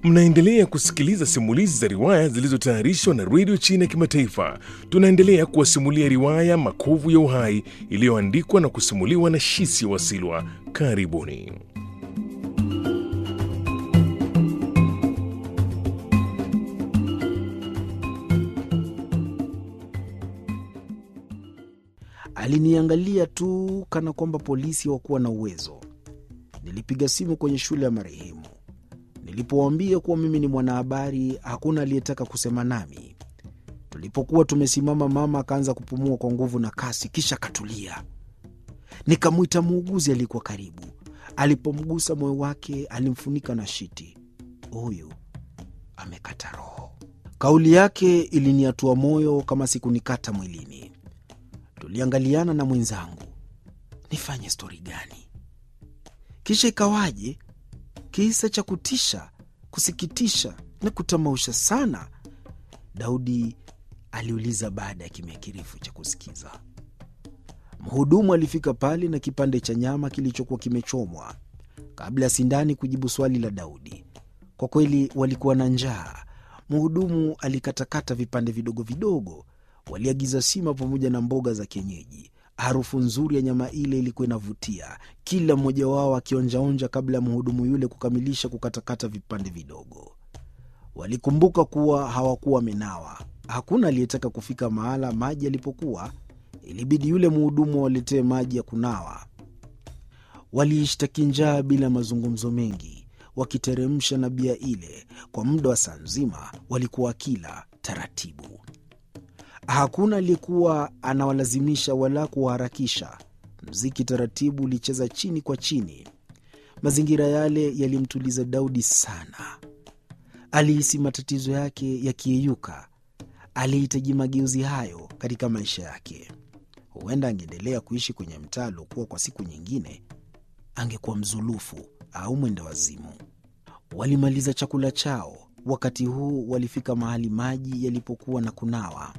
Mnaendelea kusikiliza simulizi za riwaya zilizotayarishwa na redio China ya Kimataifa. Tunaendelea kuwasimulia riwaya Makovu ya Uhai iliyoandikwa na kusimuliwa na Shisi Wasilwa. Karibuni. Aliniangalia tu kana kwamba polisi hawakuwa na uwezo. Nilipiga simu kwenye shule ya marehemu. Nilipowaambia kuwa mimi ni mwanahabari, hakuna aliyetaka kusema nami. Tulipokuwa tumesimama, mama akaanza kupumua kwa nguvu na kasi, kisha akatulia. Nikamwita muuguzi aliyekuwa karibu. Alipomgusa moyo wake, alimfunika na shiti. Huyu amekata roho. Kauli yake iliniatua moyo kama sikunikata mwilini. Tuliangaliana na mwenzangu, nifanye stori gani? Kisha ikawaje? Kisa cha kutisha, kusikitisha na kutamausha sana, Daudi aliuliza baada ya kimya kirefu cha kusikiza. Mhudumu alifika pale na kipande cha nyama kilichokuwa kimechomwa. Kabla ya Sindani kujibu swali la Daudi, kwa kweli walikuwa na njaa. Mhudumu alikatakata vipande vidogo vidogo. Waliagiza sima pamoja na mboga za kienyeji. Harufu nzuri ya nyama ile ilikuwa inavutia, kila mmoja wao akionjaonja kabla ya mhudumu yule kukamilisha kukatakata vipande vidogo. Walikumbuka kuwa hawakuwa wamenawa. Hakuna aliyetaka kufika mahala maji yalipokuwa. Ilibidi yule mhudumu awaletee maji ya kunawa. Waliishtaki njaa bila mazungumzo mengi, wakiteremsha na bia ile. Kwa muda wa saa nzima walikuwa wakila taratibu. Hakuna aliyekuwa anawalazimisha wala kuwaharakisha. Mziki taratibu ulicheza chini kwa chini. Mazingira yale yalimtuliza Daudi sana. Alihisi matatizo yake yakiyeyuka. Alihitaji mageuzi hayo katika maisha yake. Huenda angeendelea kuishi kwenye mtaa aliokuwa kwa siku nyingine, angekuwa mzulufu au mwenda wazimu. Walimaliza chakula chao. Wakati huu walifika mahali maji yalipokuwa na kunawa.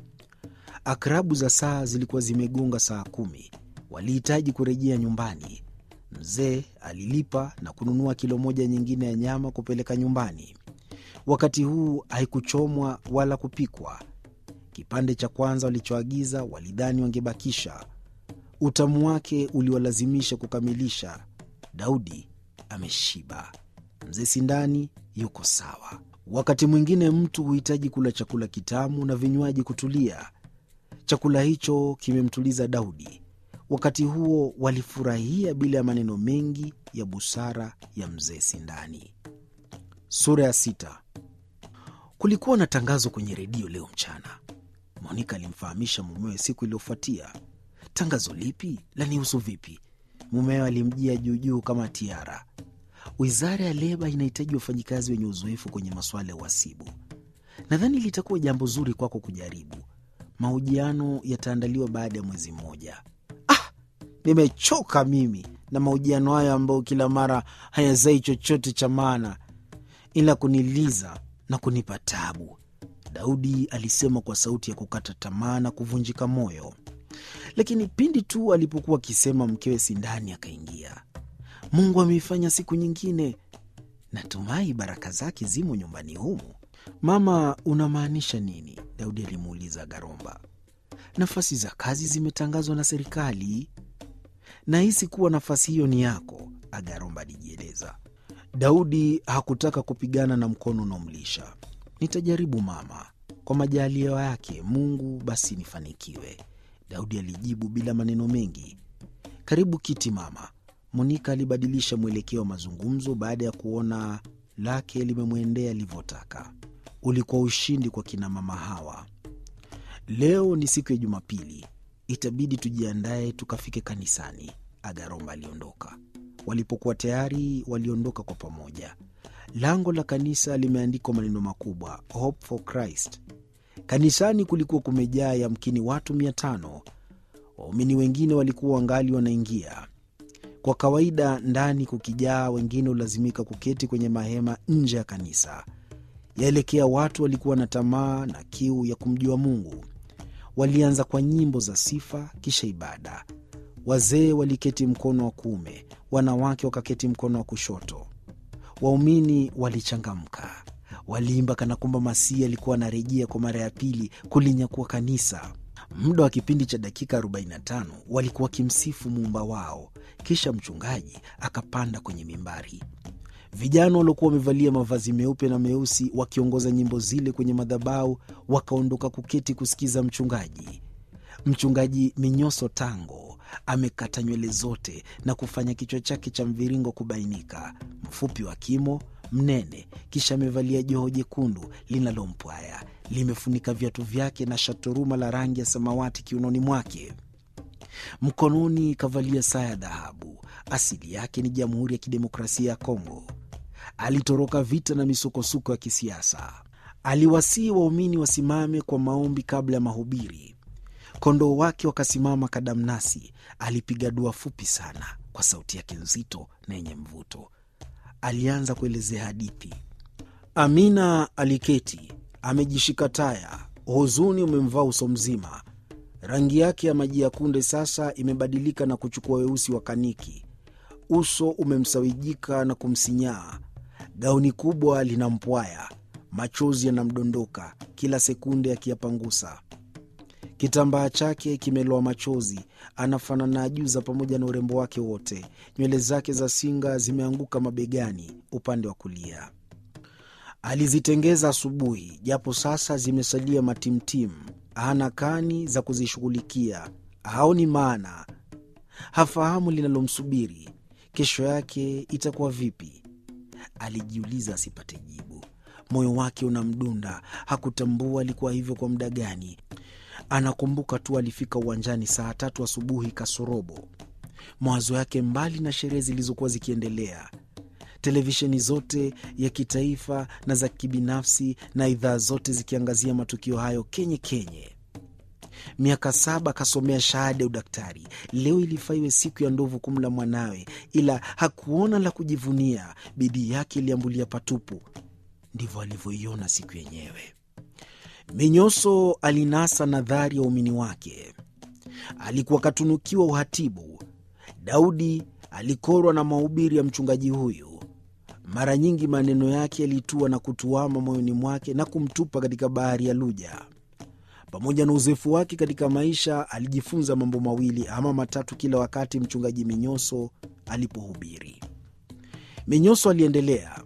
Akrabu za saa zilikuwa zimegonga saa kumi. Walihitaji kurejea nyumbani. Mzee alilipa na kununua kilo moja nyingine ya nyama kupeleka nyumbani. Wakati huu haikuchomwa wala kupikwa. Kipande cha kwanza walichoagiza walidhani wangebakisha. Utamu wake uliwalazimisha kukamilisha. Daudi ameshiba, mzee Sindani yuko sawa. Wakati mwingine mtu huhitaji kula chakula kitamu na vinywaji kutulia. Chakula hicho kimemtuliza Daudi. Wakati huo walifurahia bila ya maneno mengi ya busara ya mzee Sindani. Sura ya sita. Kulikuwa na tangazo kwenye redio leo mchana. Monika alimfahamisha mumewe siku iliyofuatia. Tangazo lipi? Lanihusu vipi? Mumewe alimjia juujuu kama tiara. Wizara ya Leba inahitaji wafanyikazi wenye uzoefu kwenye masuala ya uhasibu. Nadhani litakuwa jambo zuri kwako kujaribu. Mahojiano yataandaliwa baada ya mwezi mmoja. Ah, nimechoka mimi na mahojiano hayo ambayo kila mara hayazai chochote cha maana ila kuniliza na kunipa tabu, Daudi alisema kwa sauti ya kukata tamaa na kuvunjika moyo. Lakini pindi tu alipokuwa akisema, mkewe Sindani akaingia. Mungu ameifanya siku nyingine, natumai baraka zake zimo nyumbani humu. Mama, unamaanisha nini? Daudi alimuuliza Garomba. Nafasi za kazi zimetangazwa na serikali. Nahisi kuwa nafasi hiyo ni yako, Agaromba alijieleza. Daudi hakutaka kupigana na mkono unaomlisha. Nitajaribu mama, kwa majaliwa yake Mungu, basi nifanikiwe, Daudi alijibu bila maneno mengi. Karibu kiti mama. Monika alibadilisha mwelekeo wa mazungumzo baada ya kuona lake limemwendea alivyotaka. Ulikuwa ushindi kwa kina mama hawa. Leo ni siku ya Jumapili, itabidi tujiandae tukafike kanisani. Agaromba aliondoka. Walipokuwa tayari, waliondoka kwa pamoja. Lango la kanisa limeandikwa maneno makubwa, Hope for Christ. Kanisani kulikuwa kumejaa yamkini watu mia tano. Waumini wengine walikuwa wangali wanaingia. Kwa kawaida ndani kukijaa, wengine hulazimika kuketi kwenye mahema nje ya kanisa. Yaelekea watu walikuwa na tamaa na kiu ya kumjua Mungu. Walianza kwa nyimbo za sifa, kisha ibada. Wazee waliketi mkono wa kuume, wanawake wakaketi mkono wa kushoto. Waumini walichangamka. Waliimba kana kwamba Masihi alikuwa anarejea kwa mara ya pili kulinyakua kanisa. Muda wa kipindi cha dakika 45 walikuwa wakimsifu muumba wao. Kisha mchungaji akapanda kwenye mimbari. Vijana waliokuwa wamevalia mavazi meupe na meusi wakiongoza nyimbo zile kwenye madhabahu wakaondoka kuketi kusikiza mchungaji. Mchungaji Minyoso Tango amekata nywele zote na kufanya kichwa chake cha mviringo kubainika, mfupi wa kimo, mnene, kisha amevalia joho jekundu linalompwaya, limefunika viatu vyake na shatoruma la rangi ya samawati kiunoni mwake. Mkononi kavalia saa ya dhahabu. Asili yake ni Jamhuri ya Kidemokrasia ya Kongo. Alitoroka vita na misukosuko ya kisiasa. Aliwasihi waumini wasimame kwa maombi kabla ya mahubiri. Kondoo wake wakasimama kadamnasi. Alipiga dua fupi sana kwa sauti yake nzito na yenye mvuto. Alianza kuelezea hadithi. Amina aliketi amejishika taya, huzuni umemvaa uso mzima. Rangi yake ya maji ya kunde sasa imebadilika na kuchukua weusi wa kaniki. Uso umemsawijika na kumsinyaa. Gauni kubwa linampwaya, machozi yanamdondoka kila sekunde akiyapangusa. Kitambaa chake kimeloa machozi, anafanana ajuza pamoja na urembo wake wote. Nywele zake za singa zimeanguka mabegani upande wa kulia. Alizitengeza asubuhi, japo sasa zimesalia matimtimu. Hana kani za kuzishughulikia, haoni maana, hafahamu linalomsubiri. Kesho yake itakuwa vipi? Alijiuliza asipate jibu. Moyo wake unamdunda, hakutambua alikuwa hivyo kwa muda gani. Anakumbuka tu alifika uwanjani saa tatu asubuhi kasorobo. Mawazo yake mbali na sherehe zilizokuwa zikiendelea televisheni zote ya kitaifa na za kibinafsi na idhaa zote zikiangazia matukio hayo kenye kenye. Miaka saba akasomea shahada ya udaktari. Leo ilifaa iwe siku ya ndovu kumla mwanawe, ila hakuona la kujivunia. Bidii yake iliambulia patupu. Ndivyo alivyoiona siku yenyewe. Minyoso alinasa nadhari ya umini wake. Alikuwa katunukiwa uhatibu. Daudi alikorwa na mahubiri ya mchungaji huyu. Mara nyingi maneno yake yalitua na kutuama moyoni mwake na kumtupa katika bahari ya Luja. Pamoja na uzoefu wake katika maisha, alijifunza mambo mawili ama matatu kila wakati mchungaji Minyoso alipohubiri. Minyoso aliendelea.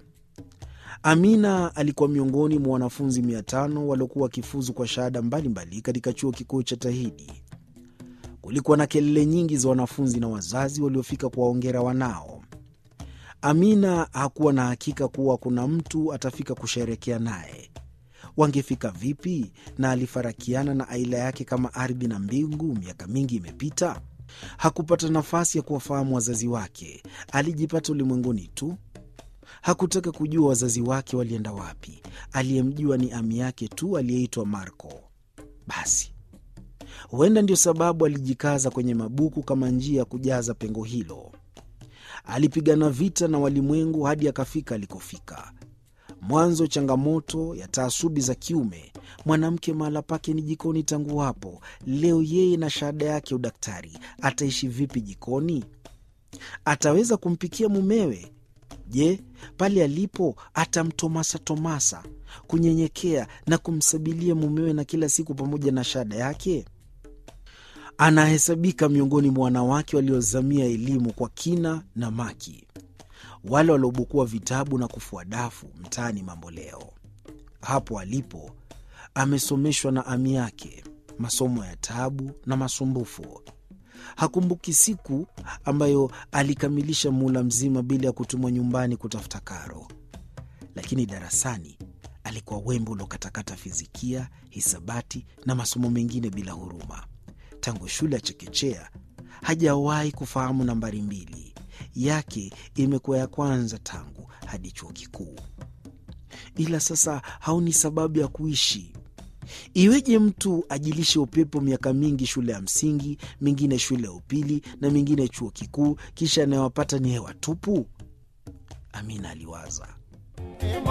Amina alikuwa miongoni mwa wanafunzi mia tano waliokuwa wakifuzu kwa shahada mbalimbali katika chuo kikuu cha Tahidi. Kulikuwa na kelele nyingi za wanafunzi na wazazi waliofika kuwaongera wanao. Amina hakuwa na hakika kuwa kuna mtu atafika kusherekea naye. Wangefika vipi? Na alifarakiana na aila yake kama ardhi na mbingu. Miaka mingi imepita, hakupata nafasi ya kuwafahamu wazazi wake. Alijipata ulimwenguni tu, hakutaka kujua wazazi wake walienda wapi. Aliyemjua ni ami yake tu aliyeitwa Marco. Basi huenda ndio sababu alijikaza kwenye mabuku kama njia ya kujaza pengo hilo. Alipigana vita na walimwengu hadi akafika alikofika. Mwanzo changamoto ya taasubi za kiume. Mwanamke mahala pake ni jikoni tangu hapo. Leo yeye na shahada yake udaktari, ataishi vipi jikoni? Ataweza kumpikia mumewe? Je, pale alipo atamtomasa tomasa, kunyenyekea na kumsabilia mumewe na kila siku pamoja na shahada yake? Anahesabika miongoni mwa wanawake waliozamia elimu kwa kina na maki, wale waliobukua vitabu na kufua dafu mtaani mambo leo. Hapo alipo amesomeshwa na ami yake masomo ya tabu na masumbufu. Hakumbuki siku ambayo alikamilisha muhula mzima bila ya kutumwa nyumbani kutafuta karo, lakini darasani alikuwa wembe uliokatakata fizikia, hisabati na masomo mengine bila huruma. Tangu shule ya chekechea hajawahi kufahamu nambari mbili yake imekuwa ya kwanza tangu hadi chuo kikuu, ila sasa haoni sababu ya kuishi. Iweje mtu ajilishe upepo miaka mingi shule ya msingi, mingine shule ya upili na mingine chuo kikuu, kisha anayowapata ni hewa tupu? Amina aliwaza.